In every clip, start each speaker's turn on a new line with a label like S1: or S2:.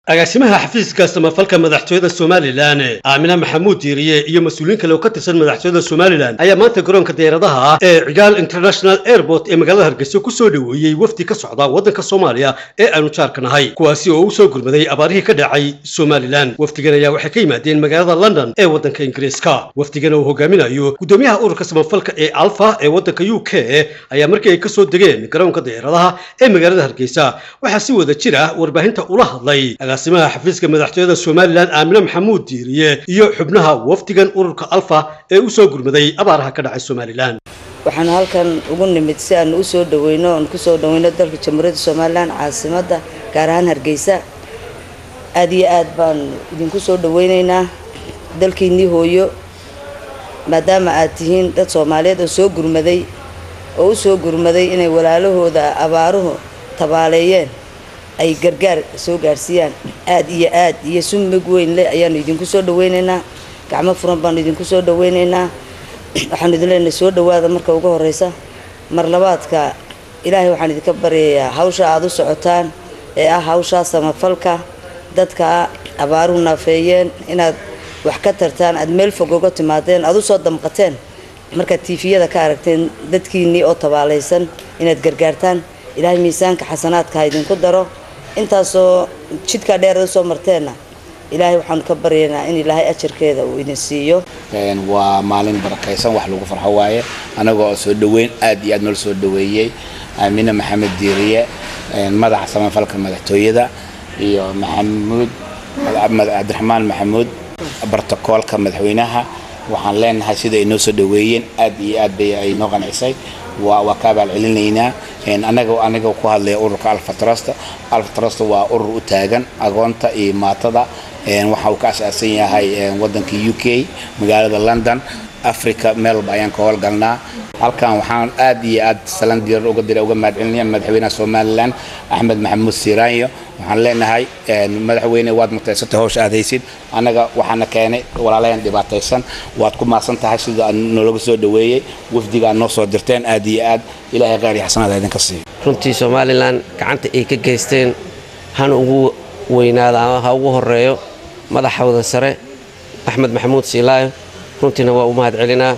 S1: agaasimaha xafiiska samafalka madaxtooyada somalilan aamina maxamuud diiriye iyo mas-uuliyiin kale oo ka tirsan madaxtooyada somalilan ayaa maanta garoonka diyaaradaha ah ee cigaal international airport ee magaalada hargeysa ku soo dhoweeyey wafdi ka socda waddanka soomaaliya ee aanu jaarka nahay kuwaasi oo u soo gurmaday abaarihii ka dhacay somalilan wafdigan ayaa waxay ka yimaadeen magaalada london ee waddanka ingiriiska wafdigan uu hogaaminayo gudoomiyaha ururka samafalka ee alfa ee waddanka u k ayaa markii ay kasoo degeen garoonka diyaaradaha ee magaalada hargeysa waxaa si wada jir ah warbaahinta ula hadlay agaasimaha xafiiska madaxtooyada somalilan aamine maxamuud diiriye iyo xubnaha wafdigan ururka alfa ee u soo gurmaday abaaraha ka dhacay somalilan
S2: waxaan halkan ugu nimid si aan usoo dhaweyno oon kusoo dhaweyno dalka jamhuuriyadda somalilan caasimadda gaar ahaan hargeysa aada iyo aad baan idinku soo dhaweyneynaa dalkiinnii hooyo maadaama aad tihiin dad soomaaliyeed oo soo gurmaday oo u soo gurmaday inay walaalahooda abaaruhu tabaaleeyeen ay gargaar soo gaarsiiyaan aada iyo aad iyo sumig weyn leh ayaanu idinku soo dhaweyneynaa gacmo furan baanu idinku soo dhaweyneynaa waxaanu idin leenahay soo dhawaada marka ugu horeysa mar labaadka ilaahay waxaan idinka baryayaa hawsha aada u socotaan ee ah hawshaa samafalka dadka abaaruhu naafeeyeen inaad wax ka tartaan aada meel fog uga timaadeen aada usoo damqateen markaad tiifiyada ka aragteen dadkiinnii oo tabaalaysan inaad gargaartaan ilaahay miisaanka xasanaadka ha idinku daro intaasoo jidkaa dheer usoo marteenna ilaahay waxaanu ka baryaynaa in ilaahay ajarkeeda uu idin siiyo
S3: waa maalin barakaysan wax lagu farxo waaye anagoo soo dhaweyn aad iyo aad noola soo dhaweeyey aamine maxamed diiriye madaxa samafalka madaxtooyada iyo maxamuud cabdiraxmaan maxamuud bartakoolka madaxweynaha waxaan leenahay sida ay noo soo dhaweeyeen aad iyo aad bay ay noo qancisay waa ka abaal celinaynaa anaga aniga ku hadlaya ururka alfa trust alfa trust waa urur u taagan agoonta iyo maatada waxa uu ka asaasan yahay wadanka u k magaalada london africa meel walba ayaan ka howlgalnaa halkan waxaan aad iyo aad salan diirar uga dira uga mahadcelinaya madaxweynaha somalilan axmed maxamuud siiraanyo waxaan leenahay madaxweyne waad mutaysantay howsha aad haysid annaga waxaana keenay walaalayan dhibaataysan waad ku maasan tahay sida aad noolaga soo dhaweeyey wafdiga aad noo soo dirteen aad iyo aad ilaahay khayr iyo xasanaad idinka siiyo
S4: runtii somalilan gacanta ay ka geysteen hana ugu weynaada ama ha ugu horeeyo madaxooda sare axmed maxamuud siilaayo runtiina waa u mahad celinaa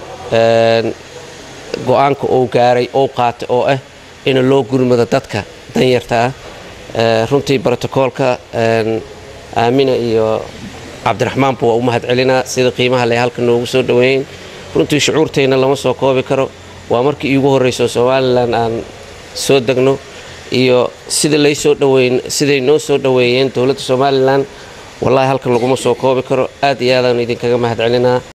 S4: go-aanka uu gaaray ou qaatay oo ah in loo gurmado dadka danyarta ah runtii brotokoolka aamina iyo cabdiraxmaanba waa u mahad celinaa sida qiimaha le halka noogu soo dhaweeyen runtii shucuurtayna lama soo koobi karo waa markii iigu horreyso somalilan aan soo degno iyo sida laysoo dhaweyn siday noo soo dhaweeyeen dowladda somalilan wallaahi halkan laguma soo koobi karo aad iyo aadaan idinkaga mahad celinaa